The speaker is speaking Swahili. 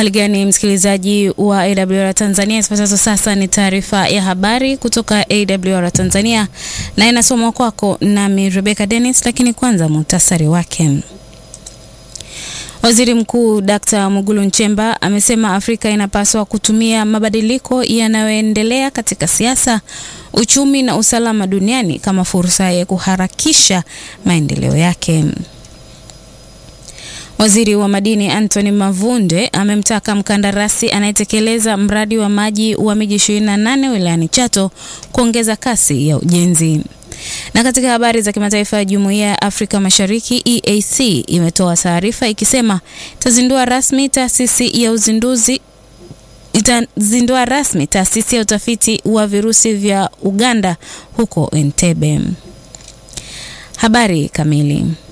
Uhali gani msikilizaji wa AWR Tanzania, ifuatazo sasa ni taarifa ya habari kutoka AWR Tanzania na inasomwa kwako nami Rebecca Dennis, lakini kwanza muhtasari wake. Waziri Mkuu Dr. Mwigulu Nchemba amesema Afrika inapaswa kutumia mabadiliko yanayoendelea katika siasa, uchumi na usalama duniani kama fursa ya kuharakisha maendeleo yake. Waziri wa madini Anthony Mavunde amemtaka mkandarasi anayetekeleza mradi wa maji wa miji 28 wilayani Chato kuongeza kasi ya ujenzi. Na katika habari za kimataifa ya Jumuiya ya Afrika Mashariki EAC imetoa taarifa ikisema itazindua rasmi taasisi ya uzinduzi itazindua rasmi taasisi ya utafiti wa virusi vya Uganda huko Entebbe. Habari kamili